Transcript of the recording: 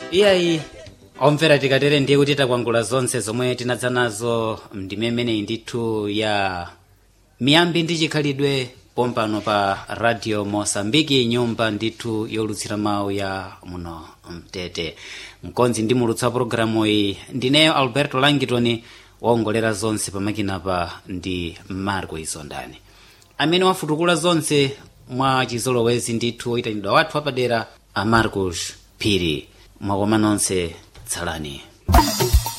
iyayi omvera tikatere ndiye kuti takwangula zonse zomwe tinadza nazo ndimemeneyi ndithu ya miyambi ndi chikhalidwe pompano pa radio mosambiki nyumba ndithu yolutsira mawu ya muno mtete mkonzi ndi mulutsa pologalamu iyi ndineyo alberto langitoni waongolera zonse pamakinapa ndi marco isondani amene wafutukula zonse mwa chizolowezi ndithu oyitanidwa wathu apadera a marcos phiri mwakoma nonse tsalani